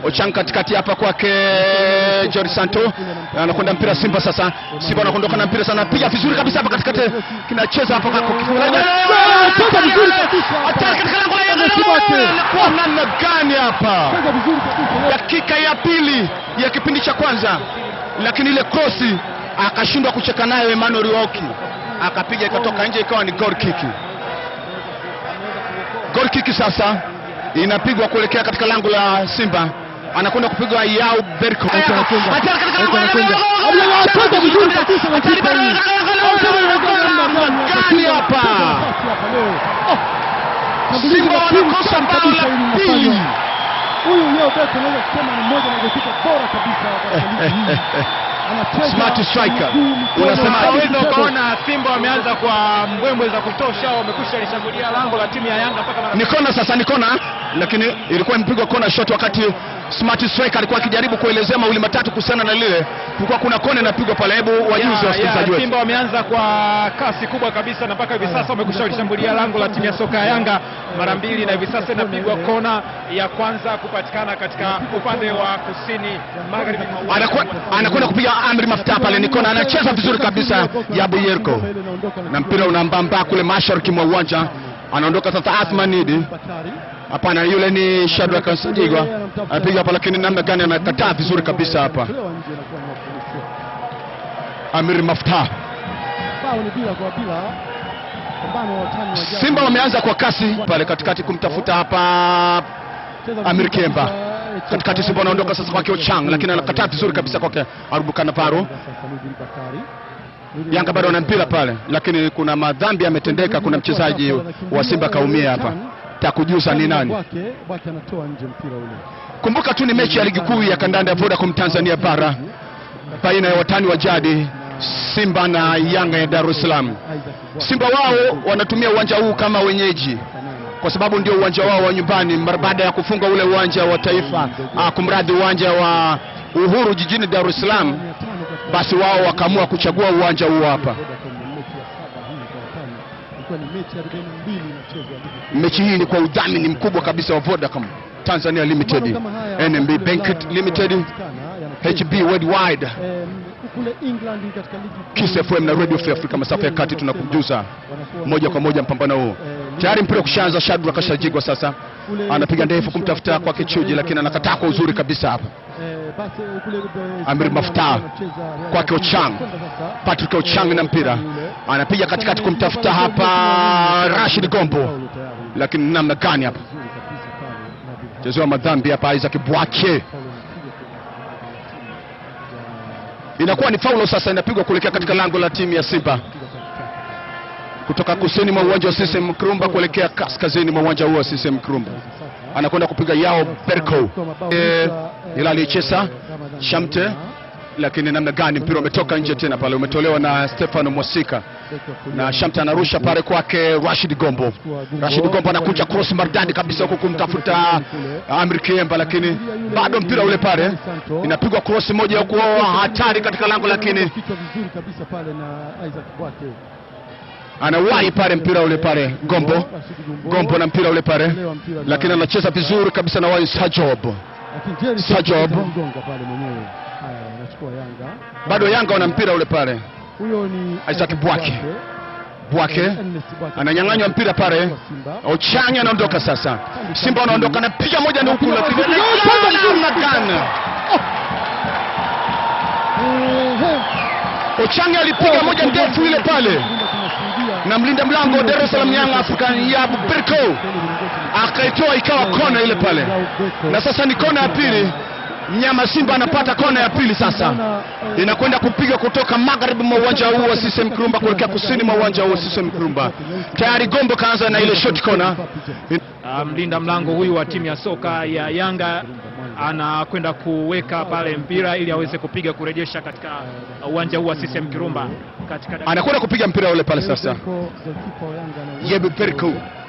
Ochang katikati hapa kwake Jori Santo anakwenda mpira Simba sasa. Simba anakondoka na mpira sana, piga vizuri kabisa hapa katikati, kinacheza hapa kwa kifunga. Cheza vizuri kabisa hapa. Hatari katika lango la Yanga. Nasibu wake. Kwa namna gani hapa? Cheza vizuri kabisa. dakika ya pili ya kipindi cha kwanza, lakini ile krosi akashindwa kucheka nayo Emmanuel Rioki, akapiga ikatoka nje, ikawa ni goal kick. Goal kick sasa inapigwa kuelekea katika lango la Simba, anakwenda kupigwa Yao Berko. Acha anakwenda. Hatari katika lango Acha la anakwenda. Yanga. Abdullah, cheza vizuri kabisa na Hatari kipa katika hii. lango la Yanga. Cheza vizuri kabisa na Gani hapa? Nafasi hapa leo. Oh. Shambulizi Simba la pili wanakosa safi bao kabisa la hili pili. linafanywa. Huyu Yao Beko naweza kusema ni mmoja wa magolikipa bora kabisa katika ligi hii. Anacheza Smart striker. miguu, mikono, Unasema hadi Unaweza mtego. ukaona Simba wameanza kwa mbwembwe za kutosha, wamekwisha lishambulia lango la timu ya Yanga mpaka mara ni kona sasa, ni kona, lakini ilikuwa imepigwa kona shot wakati Smart Striker alikuwa akijaribu kuelezea mawili matatu kuhusiana na lile, kulikuwa kuna kona inapigwa pale. Hebu wajuze Ya, wasikilizaji ya, wetu. Simba wameanza kwa kasi kubwa kabisa na mpaka hivi sasa wamekwisha lishambulia lango la timu ya soka ya Yanga mara mbili, na hivi sasa inapigwa kona ya kwanza kupatikana katika upande wa kusini magharibi mwa uwanja. Anakuwa- anakwenda kupiga amri mafuta pale, ni kona, anacheza vizuri kabisa Yabu Yerko, na mpira unambamba kule mashariki mwa uwanja, anaondoka sasa Athman Idi. Bakari. Hapana, yule ni Shadrack Nsajigwa anapiga hapa, lakini namna gani anakataa vizuri kabisa hapa Tolewa nje na kuwa ni mafanikio. Amiri Mafta. Bao ni bila kwa bila. Pambano wa watani wa jadi. Simba wameanza kwa kasi pale katikati kumtafuta hapa Cheza Amir vizuri Kemba. kabisa, eh, cheza katikati Simba anaondoka sasa kwake Ochang, lakini anakataa vizuri kabisa kwake Arubukana Paro. Sasa Nurdin Bakari. Nurdin Yanga bado wana mpira pale, lakini kuna madhambi yametendeka. Kuna mchezaji wa Simba kaumia hapa, takujuza ni nani. Bwake, Bwake anatoa nje mpira ule. Kumbuka tu ni mechi ya ligi kuu ya kandanda ya Vodacom Tanzania bara baina ya watani wa jadi Simba na Yanga ya Dar es Salaam. Isaac Bwake. Simba wao wanatumia uwanja huu kama wenyeji kwa sababu ndio uwanja wao wa nyumbani mara baada ya kufunga ule uwanja wa taifa ah, kumradhi uwanja wa Uhuru jijini Dar es Salaam, 500 katika basi wao wakaamua kuchagua uwanja huu hapa. Vodacom ni mechi ya saba hii kwa watani. Ilikuwa ni mechi ya 42 inachezwa ligi kuu. Mechi hii ni kwa udhamini mkubwa kabisa wa Vodacom Tanzania Limited, Mfano kama haya, NMB kule Bank Ulaya Limited, yanapatikana, yanachezwa. HB Worldwide, Em, kule England katika ligi kuu, Kiss FM na Radio Free eh, Africa masafa ya kati, tunakujuza wanakuwa moja kwa moja mpambano huu. Tayari mpira kushaanza, Shadrack kashajigwa sasa, anapiga ndefu kumtafuta kwake Chuji, lakini anakataa kwa uzuri kabisa hapa. Eh, basi, kule, eh, Amir Hispania Mafta, wanacheza Real kwake Madrid. Ochang. Kwenda sasa. Patrick Ochang na mpira anapiga katikati kumtafuta hapa Rashid Gombo, lakini namna gani hapa Vizuri kabisa pale, Nabil chezewa madhambi hapa Isaac Bwake, Paulo anapiga kwenye inakuwa ni faulo sasa, inapigwa kuelekea katika lango la timu ya Simba kutoka kusini mwa uwanja wa CCM Kirumba kuelekea kaskazini mwa uwanja huo wa CCM Kirumba. Anakwenda kupiga yao Berko eh, Hilali Chesa Shamte, lakini namna gani mpira umetoka nje tena pale, umetolewa na Stefano Mwasika na Shamte anarusha pale kwake Rashid Gombo. Rashid Gombo anakuja cross maridadi kabisa huku kumtafuta Amri Kiemba, lakini bado mpira ule pale, inapigwa cross moja huku hatari katika lango, lakini kichwa vizuri kabisa pale na Isaac Bwake. anawahi pale mpira ule pale Gombo Gombo na mpira ule pale, lakini anacheza vizuri kabisa na Wais Hajob. Lakini Jerry Sajob. Mgonga pale mwenyewe. Haya, anachukua Yanga. Bado Yanga wana mpira ule pale, Huyo ni Isaac Bwake. Bwake Ernest Bwake. ananyang'anywa mpira pale, Kwa Simba. Ochanya anaondoka sasa, Simba wanaondoka na piga moja ni huku, lakini Anapiga moja vizuri namna gani Ehe. Ochanya alipiga moja ndefu ile pale, Tunashuhudia. na mlinda mlango wa Dar es Salaam Young African Yabu Berko akaitoa ikawa kona ile pale, na sasa ni kona ya pili. Mnyama Simba anapata kona ya pili sasa, inakwenda kupigwa kutoka magharibi mwa uwanja huu wa CCM Kirumba kuelekea kusini mwa uwanja huu wa CCM Kirumba. Tayari Gombo kaanza na ile short corner. Ah, mlinda mlango huyu wa timu ya soka ya Yanga anakwenda kuweka pale mpira ili aweze kupiga kurejesha katika uwanja huu wa CCM Kirumba katika Anakwenda kupiga mpira ule pale sasa. Goalkeeper wa Yanga ana- Yebe Berko